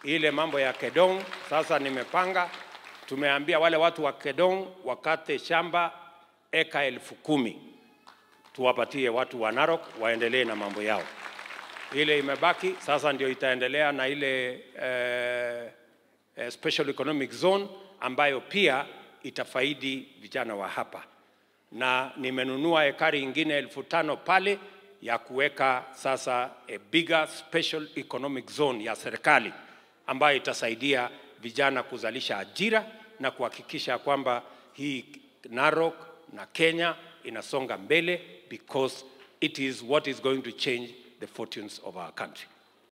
ile mambo ya Kedong. Sasa nimepanga, tumeambia wale watu wa Kedong wakate shamba eka elfu kumi tuwapatie watu wa Narok waendelee na mambo yao. Ile imebaki sasa ndio itaendelea na ile eh, eh, special economic zone ambayo pia itafaidi vijana wa hapa, na nimenunua ekari ingine elfu tano pale ya kuweka sasa a bigger special economic zone ya serikali ambayo itasaidia vijana kuzalisha ajira na kuhakikisha kwamba hii Narok na Kenya inasonga mbele because it is what is going to change the fortunes of our country.